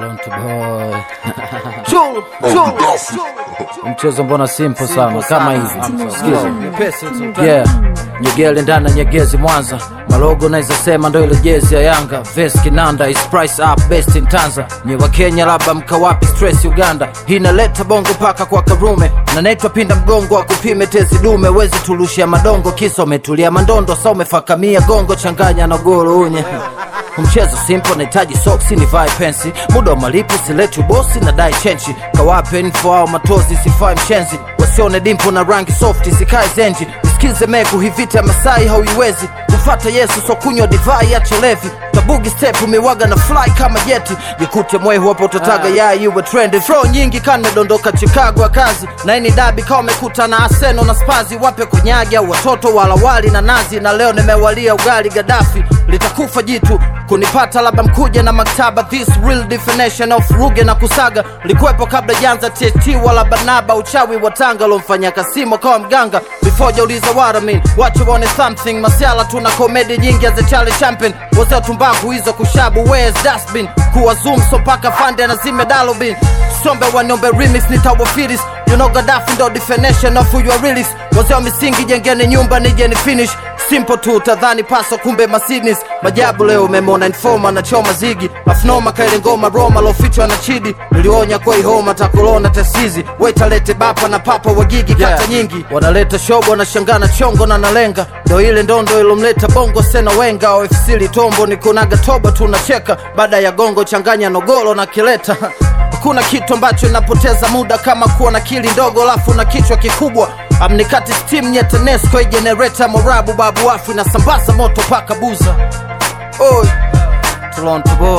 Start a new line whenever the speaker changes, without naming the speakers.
Toronto boy. Chulu, chulu. Mchezo mbona simple sana kama hivi. Sikiza. Yeah. Nyegele ndani ya Nyegezi Mwanza. Malogo naweza sema ndo ile jezi ya Yanga. Vest Kinanda is price up best in Tanza. Nye wa Kenya labda mkawapi stress Uganda. Hii inaleta bongo paka kwa Karume. Na naitwa pinda mgongo wa kupime tezi dume. Wezi tulushia madongo kisa umetulia mandondo. Sa umefakamia gongo changanya na golo unye. Mchezo simple nahitaji soksi ni vai pensi muda wa malipo sileti ubosi na dai chenchi kawape info au matozi sifai mshenzi wasione dimpo na rangi softi sikae zenji isikize meku hivita ya masai hauiwezi kufata yesu so kunywa divai ya cholevi tabugi step umewaga na fly kama jeti jikute mwehu hapo utataga ya iwe trendi fro nyingi kanadondoka chicago ya kazi na ini dabi kawa umekuta na aseno na spazi wape kunyagi au watoto wala wali na nazi na leo nimewalia ugali gadafi litakufa jitu kunipata labda mkuja na maktaba this real definition of ruge na kusaga likuwepo kabla janza tt wala banaba uchawi wa tanga lomfanya kasimo kawa mganga before jauliza what I mean wache waone something masiala tuna komedi nyingi as a Charlie champion wazee tumbaku hizo kushabu where's dustbin kuwa zoom so paka fande na zime dalobin sombe waniombe remix nitawafiris you know Gaddafi ndo definition of who you are really wazee wa misingi jengeni nyumba nije ni finish simple tu tadhani paso kumbe masinis majabu leo umemona informa na choma zigi afnoma kaile ngoma roma lofichwa na chidi nilionya kwa ihoma takolona tasizi wetalete bapa na papa wagigi kata
Yeah.
nyingi wanaleta shobo wanashangana chongo na nalenga ndo ile ndondo ilomleta bongo sena wenga ofc litombo nikunaga toba tunacheka baada ya gongo changanya nogolo na kileta hakuna kitu ambacho inapoteza muda kama kuwa na kili ndogo alafu na kichwa kikubwa amnikati steam nyetanesco ijenereta morabu babu afu inasambaza moto paka buza Oi, Toronto boy